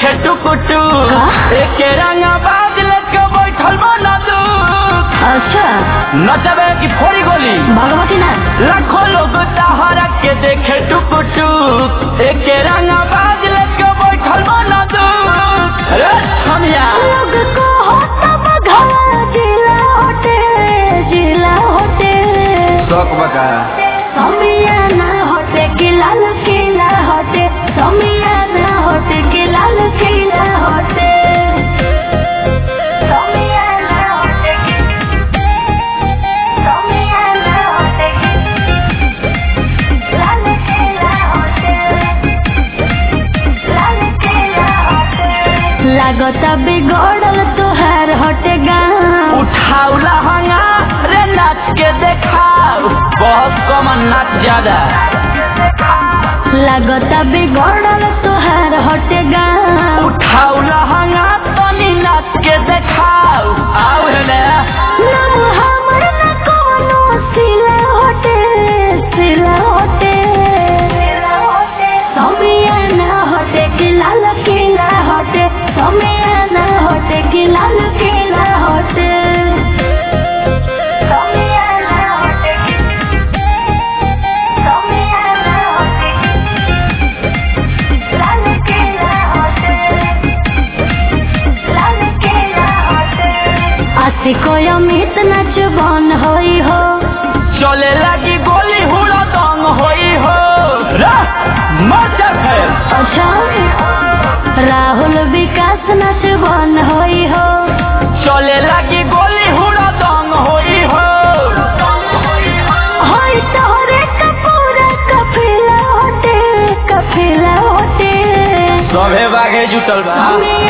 देखे टुकुटु का? एके रंगा बाज लेके बैठल बना दू अच्छा नचबे की फोड़ी गोली भगवती ना लाखों लोग तहरा के देखे टुकुटु एके रंगा बाज लेके बैठल बना दू अरे छमिया लोग को होता बघवा जिला होटे जिला होटे शौक बका समिया ना होटे कि लाल किला होटे समिया ना होटे कि लाल किला होटे समिया ना होटे कि समिया ना होटे कि लाल किला होटे लाल किला होटे लागता बिगड़ल तुहार हटे गाँव उठाऊ लहंगा रे नाच के देखाओ बहुत कम नाच ज्यादा लागता बिगड़ल तुहार हटे गाँव उठाऊ लहंगा तनी नाच के देखाओ आओ हेले नाम हमर न कोनो सिला होटे सिला होटे समिया ना होटे कि लाल किला होटे समिया ना होटे कि लाल किला होटे समिया ना होटे कि समिया ना होटे कि लाल किला होटे लाल किला होटे आसी कोई अमित नाच बन होई हो चले लगी गोली हुड़ा दंग होई हो रा मजा फेर अच्छा राहुल विकास नाच बन होई हो चले लगी गोली हुड़ा दंग होई हो होई तोहरे कपूरा कफिला होटे कफिला होटे सभे बागे जुटल बा हमें